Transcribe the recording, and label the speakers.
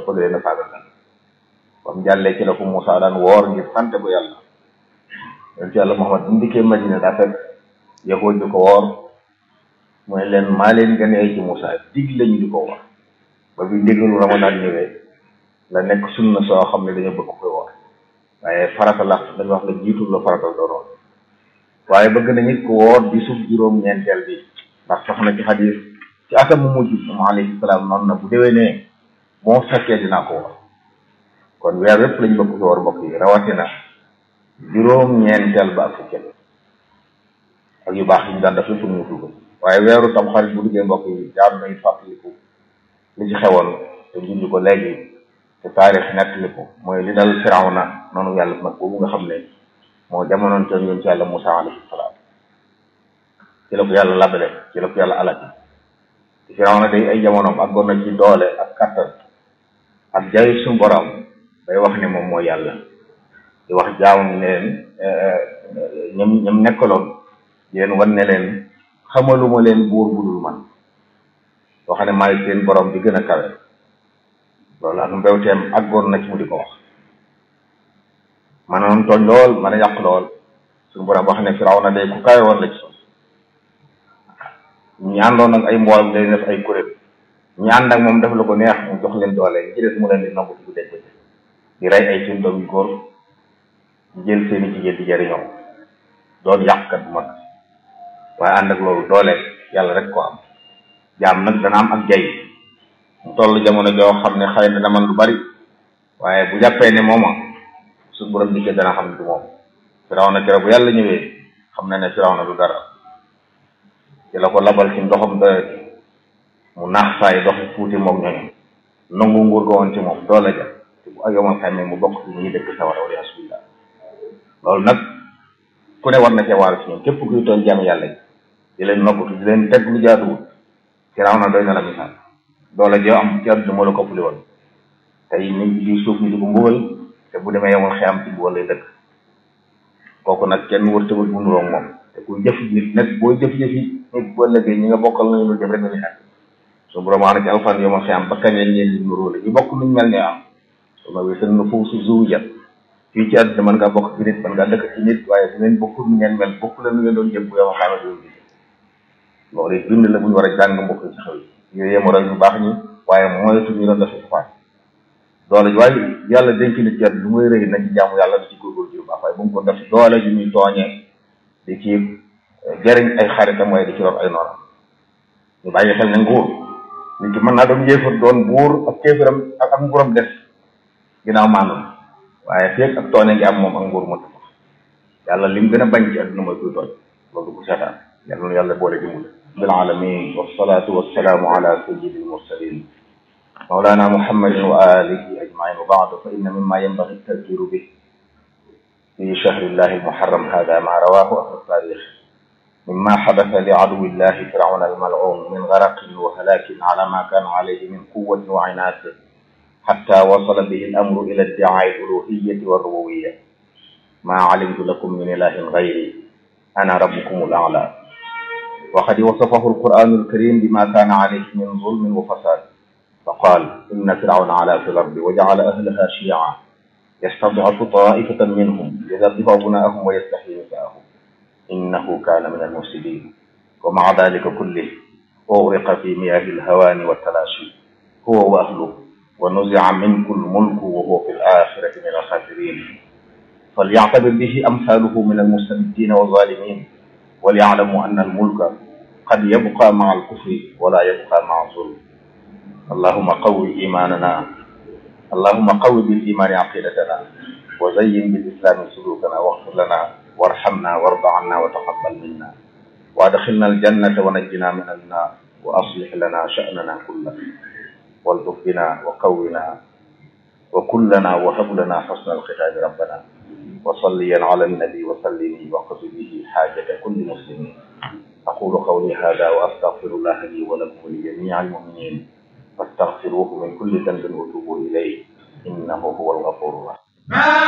Speaker 1: bëgg leen a faagagal ba mu jàllee ci la ko Moussa daan woor ngir sante ko yàlla yonent yàlla Muhammad bu mu dikkee Madina daa fekk yahuud di ko woor mooy leen maa leen gën a ay ci Moussa dig lañu di ko woor ba bi déggalu Ramadan ñëwee la nekk sunna soo xam ne dañoo bëgg koy woor waaye farata la dañu wax la jiitul la farata doonoon waaye bëgg na nit ko woor di suuf juróom-ñeenteel bi ndax sax na ci xadis ci atam mu mujj moom alayhi salaam noonu na bu déwénee moo fekkee dinaa ko woor kon weer yépp lañ bëgg ko woor mbokk yi rawatina juróom-ñeenteel ba ak fukkeel ak yu baax yi ñu daan def yëpp ñu ko waaye weeru tam xarit bu duggee mbokk yi jaar nañ fàttaliku li ci xewoon te junj ko léegi te taarix nettali ko mooy li dal Firawna noonu yàlla nag boobu nga xam ne moo jamonoon te yoon ci yàlla Musaa alayhi salaam ci la ko yàlla labale ci la ko yàlla alati te Firawna day ay jamonoom àggoon na ci doole ak kattan ak jaay suñu borom day wax ne moom mooy yàlla di wax jaamam ne leen ñoom ñoom nekkaloon di leen wan ne leen xamaluma leen buur budul man boo xam ne maay seen borom bi gën a kawe loolu ak mbewteem àggoon na ci mu di ko wax manoon tooñ lool mën a yàq lool suñu borom wax ne Firawna day ku kawe woon la ci suuf ñi àndoon ak ay mboolem day def ay kuréel ñi ànd ak moom def la ko neex mu jox leen doole ñi ci des mu leen di nangu bu dee ko di rey ay seen doom yu góor di jël seeni jigéen di jëriñoo doon yàqkat bu mag waaye ànd ak loolu doole yàlla rek ko am jaam nag dana am ak jay mu toll jamono joo xam ne xëy na dana man lu bari waaye bu jàppee ne mooma su borom dikkee dana xam ne du moom Firawna kere bu yàlla ñëwee xam na ne Firawna du dara ci la ko labal ci ndoxam doyati mu naax saay doxi fuuti moom ñooñu nangu nguur ga woon ci moom doole ja te bu ak yomal xamee mu bokk ci ñuy dëkk sawara wala yasubillah loolu nag ku ne war na cee waaru ci ñoom képp kuy tooñ jaam yàlla yi di leen noggatu di leen teg lu jaaduwul Firawna doy na la misaal doole joo am ci àdduna moo la ko ëppale woon tey nit di suuf ni di ko mbugal te bu demee yomal xiyam ci mbugal lay dëkk kooku nag kenn wër tëbal bu nuroog moom te kuy jëf nit nag booy jëf-jëf yi nit boo lëggee ñi nga bokkal nañu lu jëf rek lañuy xel su borom wax na ci alfan yomal xiyam ba kañ lañ leen di nuróole ñu bokk nuñ mel ne am suma wi seen na foofu su zuwjat fii ci àdduna mën ngaa bokk ci nit mën ngaa dëkk ci nit waaye bu ngeen bokkul nu ngeen mel bokk la nu ngeen doon jëm bu yomal xiyam doon gis loolu it bind la bu ñu war a jàng mbokk ci xew yi yooyu yema roy ñu baax ñi waaye moytu ñu doon def safaan doole ji waaye yàlla dénk nit ci àdduna lu muy rëy na ci jaamu yàlla di ci góorgóorlu ci lu baax waaye bu mu ko def doole ji muy tooñee di ci jëriñ ay xaritam waaye di ci lor ay noonam ñu bàyyi xel ne nguur nit ki mën naa doon yéefar doon buur ak kéefaram ak ak nguuram des ginnaaw maandu waaye feeg ak tooñe ngi am moom ak nguur moo tax yàlla lim gën a bañ ci àdduna mooy kuy tooñ loolu du ko seetaan yàlla nu yàlla boole dimbali bil alamin wassalatu wassalaamu ala sayyidi almursalin مولانا محمد وآله أجمعين وبعد فإن مما ينبغي التذكير به في شهر الله المحرم هذا ما رواه أهل التاريخ مما حدث لعدو الله فرعون الملعون من غرق وهلاك على ما كان عليه من قوة وعناد حتى وصل به الأمر إلى ادعاء الألوهية والربوبية ما علمت لكم من إله غيري أنا ربكم الأعلى وقد وصفه القرآن الكريم بما كان عليه من ظلم وفساد فقال إن فرعون علا في الأرض وجعل أهلها شيعا يستضعف طائفة منهم يذبح أبناءهم ويستحيي نساءهم إنه كان من المفسدين ومع ذلك كله أغرق في مياه الهوان والتلاشي هو وأهله ونزع منه الملك وهو في الآخرة من الخاسرين فليعتبر به أمثاله من المستبدين والظالمين وليعلموا أن الملك قد يبقى مع الكفر ولا يبقى مع الظلم اللهم قو إيماننا اللهم قو بالإيمان عقيدتنا وزين بالإسلام سلوكنا واغفر لنا وارحمنا وارض عنا وتقبل منا وادخلنا الجنة ونجنا من النار وأصلح لنا شأننا كله والطف بنا وقونا وكلنا وهب لنا حسن الختام ربنا وصليا على النبي وسلم وقض به حاجة كل مسلم أقول قولي هذا وأستغفر الله لي ولكم ولجميع المؤمنين فاستغفروه من كل ذنب وتوبوا إليه إنه هو الغفور الرحيم